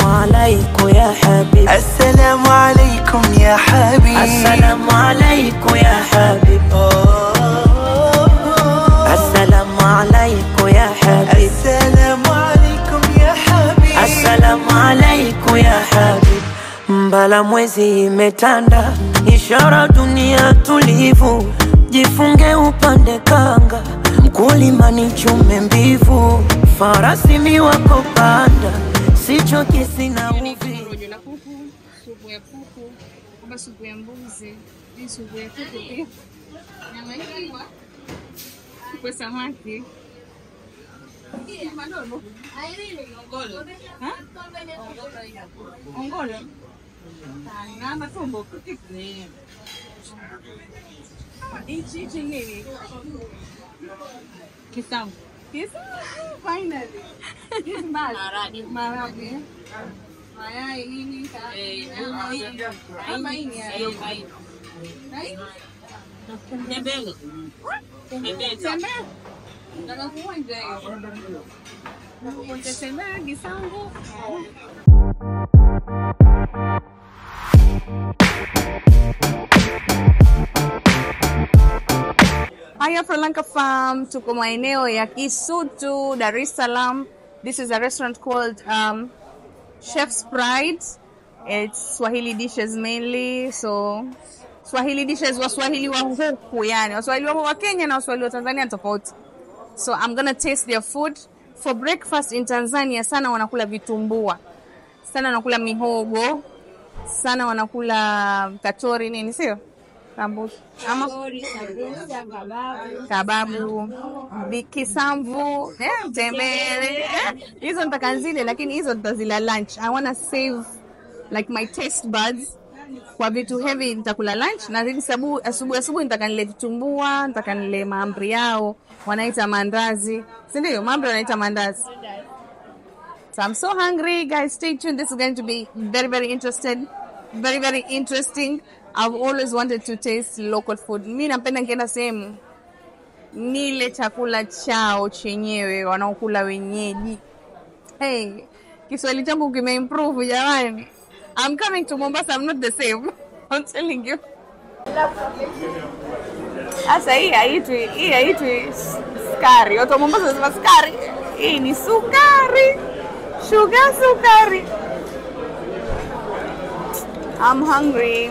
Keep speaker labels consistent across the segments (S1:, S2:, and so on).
S1: alaikum ya habib
S2: Assalamu alaikum ya habib
S1: Assalamu alaikum ya habib Assalamu alaikum ya habib
S2: Assalamu alaikum ya habib
S1: Assalamu alaikum ya habib Mbala mwezi imetanda, ishara dunia tulivu, jifunge upande kanga, mkulima ni chume mbivu, farasi mi wako panda, sichoki sina uvi
S3: rojo la kuku, supu ya kuku, kama supu ya mbuzi, hii supu ya kuku pia, nyama ikiwa supu ya samaki madogo Ha? ongolo na matumbo hichi hichi nini kisamvu kisamvu finally This maharage maharage mayai nini ama ini ya Na hii? Tembea. Nataka kuonja hiyo. Nataka kuonja tembea kisamvu. Haya Franlanka Farm, tuko maeneo ya Kisutu, Dar es Salaam. This is a restaurant called um, Chef's Pride. It's Swahili dishes mainly, so Swahili dishes Waswahili wa huku yani, Waswahili wa wa Kenya na Waswahili wa Tanzania ni tofauti. So I'm gonna taste their food. For breakfast in Tanzania sana wanakula vitumbua, sana wanakula mihogo, sana wanakula kachori nini, sio Sambusa ama kababu, vi- kisamvu, eh, tembele eh, hizo nitaka zile, lakini hizo nitazila lunch. I wanna save like my taste buds kwa vitu heavy nitakula lunch na hivi sabu asubuhi asubuhi nitaka nile vitumbua, nitaka nile mahamri yao wanaita mandazi, si ndio? Mahamri wanaita mandazi. So I'm so hungry, guys. Stay tuned. This is going to be very, very interested, very, very interesting. I've always wanted to taste local food. Mi napenda nikienda sehemu nile chakula chao chenyewe wanaokula wenyeji. Hey, Kiswahili changu kimeimprove jamani. I'm coming to Mombasa, I'm not the same. I'm telling you. Sasa hii haitwi hii haitwi skari. Watu wa Mombasa wanasema skari. Hii ni sukari. Sugar sukari. I'm hungry.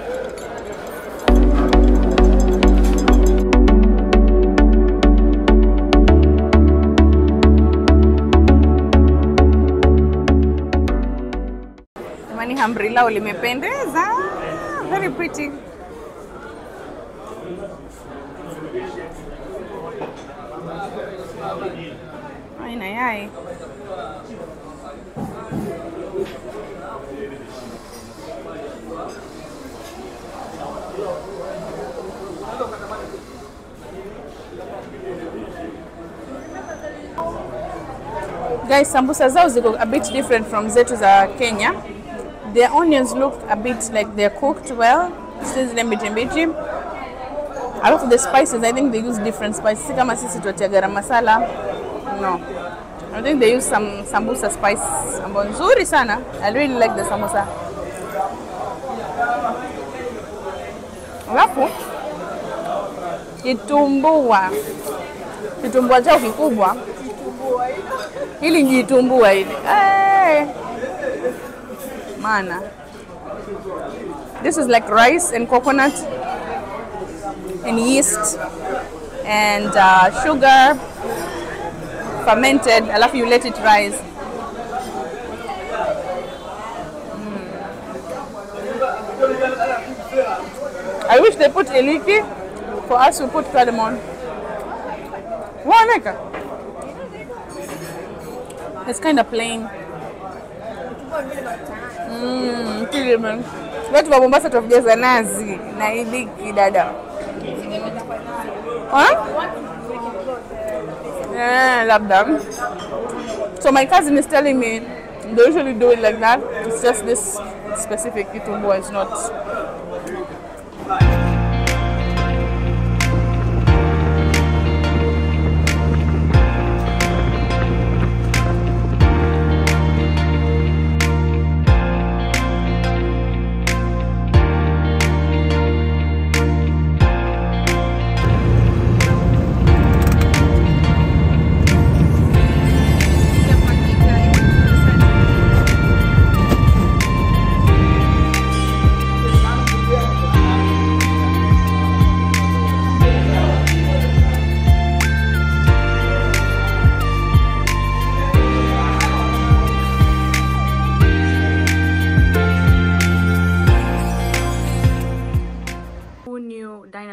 S3: Jamani, hamri lao limependeza. Very pretty. Aina yai. Guys, sambusa zao ziko a bit different from zetu za Kenya. Their onions look a bit like they're cooked well. Si zile mbichi mbichi. Alafu the spices, I think they use different spices. Si kama sisi tuatia garam masala. No. I think they use some sambusa spice ambayo nzuri sana. I really like the samosa. Alafu kitumbua. Kitumbua chao kikubwa. Hili ni jitumbua hili. Hey! Mana. This is like rice and coconut and yeast and uh, sugar fermented alafu you let it rise Mm. I wish they put iliki for us to put cardamom waneka it's kind of plain Mm, cinnamon. Watu wa Mombasa tunajaza nazi na iliki dada. Huh? Yeah, labda. So my cousin is telling me they usually do it like that. It's just this specific kitumbua is not.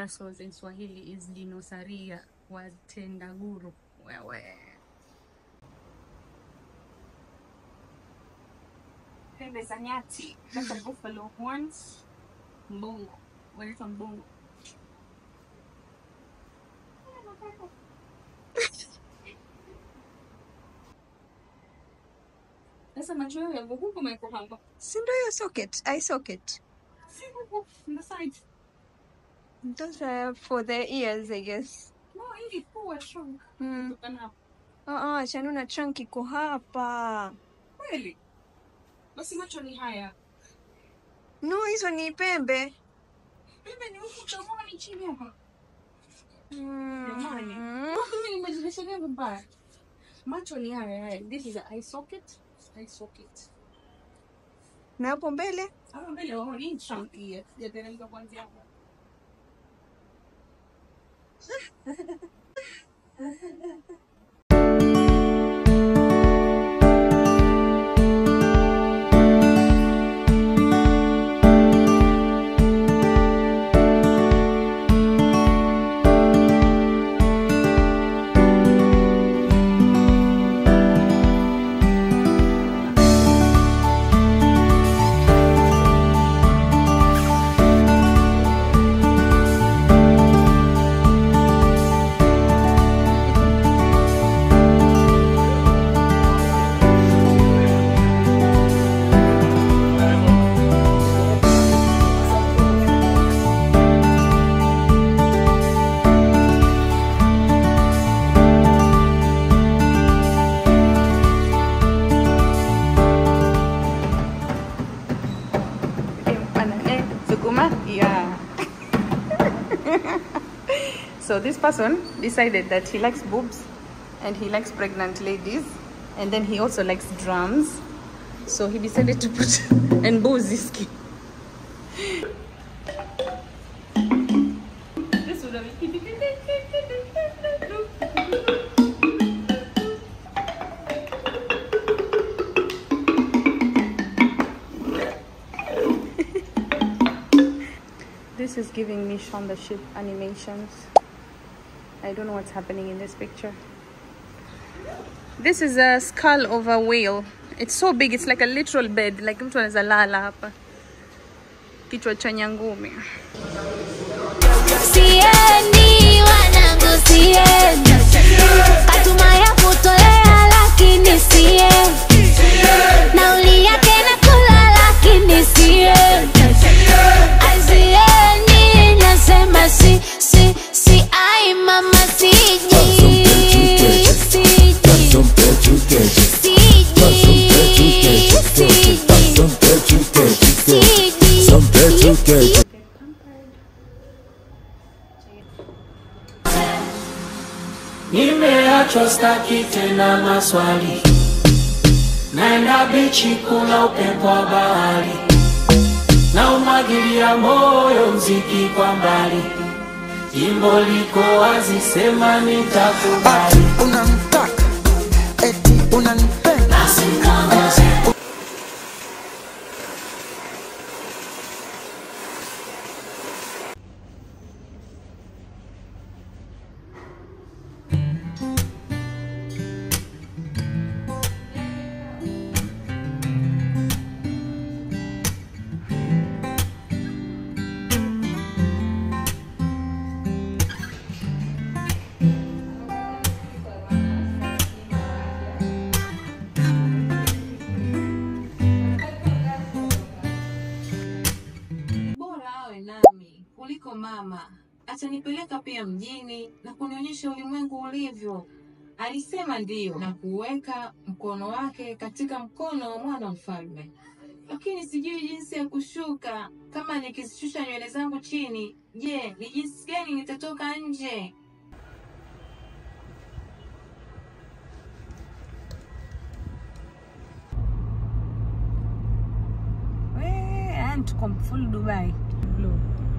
S3: dinosaurs in Swahili is dinosaria watendaguru. Wewe. Pembe za nyati. That's a buffalo horns. Mbongo. Wanaitwa mbongo. Sasa macho yao yako huko na yako hapa.
S4: Si ndio hiyo socket, eye socket.
S3: Si huko on the side.
S4: Those are for the ears, I guess.
S3: No, hii pua trunk.
S4: Mm.
S3: Kutokana hapa.
S4: Ah, ah, Shanuna trunk iko hapa.
S3: Kweli? Basi macho ni haya.
S4: No, hizo ni pembe.
S3: Pembe ni huku utaona ni chini hapa.
S4: Mm.
S3: Jamani.
S4: Mm.
S3: Mimi nimejilisha gani mbaya? Macho ni haya haya. This is a eye socket. Eye socket.
S4: Na hapo mbele?
S3: Hapa mbele wao ni trunk hii. Sijateremka kuanzia hapa.
S4: Yeah. so this person decided that he likes boobs and he likes pregnant ladies and then he also likes drums. So he decided to put and Boziski. This would have This is giving me Shaun the Sheep animations. I don't know what's happening in this picture. This is a skull of a whale. It's so big, it's like a literal bed, like mtu anaweza lala hapa. Kichwa cha nyangumi.
S5: Siendi wanangu, siendi katuma ya kutolea, lakini siendi nauli yake nakula, lakini siendi Ai, siendi nasema si si si ai mama siji siji siji siji siji
S1: Nimeachwa staki tena maswali, naenda bichi kula upepo wa bahari, na umwagilia moyo mziki kwa mbali, jimbo liko wazi, sema nitakubali.
S2: unamtaka eti unanipenda
S6: bora awe nami kuliko mama. Atanipeleka pia mjini na kunionyesha ulimwengu ulivyo. Alisema ndiyo na kuweka mkono wake katika mkono wa mwana mfalme, lakini sijui jinsi ya kushuka. Kama nikizishusha nywele zangu chini, je, ni jinsi gani nitatoka nje?
S4: Yani tuko full Dubai. Blue.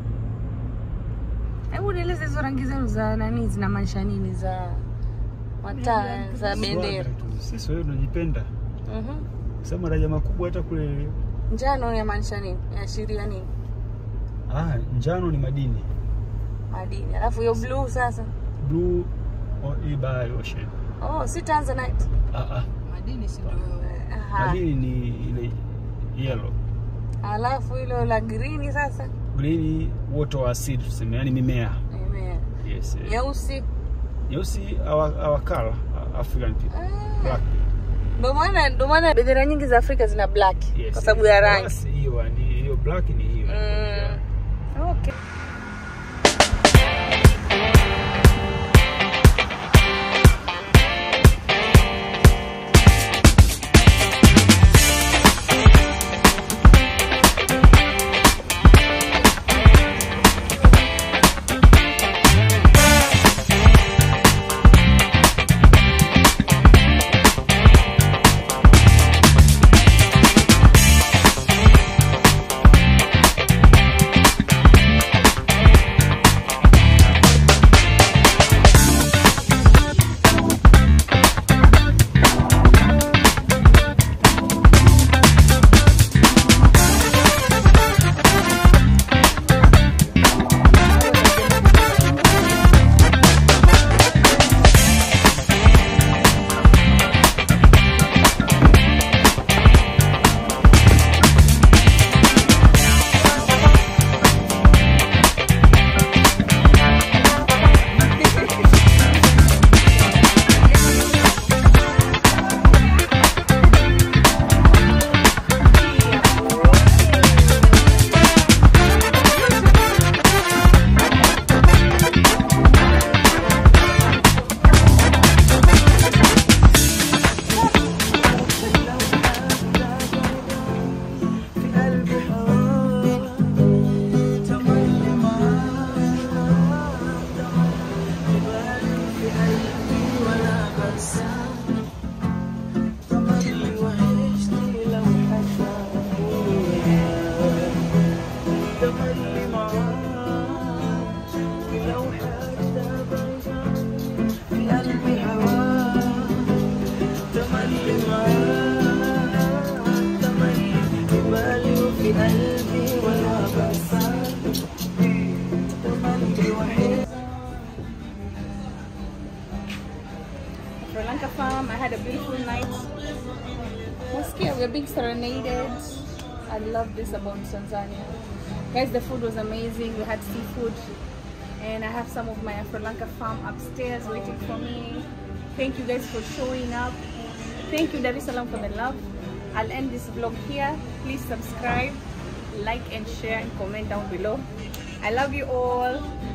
S4: Hebu nieleze hizo rangi zenu za nani zinamaanisha nini za mataa za bendera?
S7: Sisi wewe tunajipenda.
S4: Mhm.
S7: Sasa maraja makubwa hata kule
S4: Njano yamaanisha nini? Yaashiria nini?
S7: ah, njano ni madini.
S3: madini alafu hiyo blue sasa
S7: blue o- hii bahari ocean
S3: oh si tanzanite
S7: ah, ah.
S6: Madini si ndio
S3: Aha.
S7: madini ni ile yellow
S3: alafu hilo la green sasa
S7: green wote wa asili tuseme yani mimea
S3: Mimea.
S7: yes eh.
S3: nyeusi
S7: nyeusi our, our color uh, african people black
S3: ndio maana ndio maana bendera nyingi za afrika zina black
S7: yes
S3: kwa sababu ya rangi
S7: Basi, hiyo ni hiyo black ni hiyo
S3: Mm. okay Sri Lanka farm. I had a beautiful night. Moskia, we're being serenaded. I love this about Tanzania. Guys, the food was amazing. We had seafood. And I have some of my Sri Lanka farm upstairs waiting for me. Thank you guys for showing up. Thank you, Dar es Salaam, for the love. I'll end this vlog here. Please subscribe, like, and share, and comment down below. I love you all.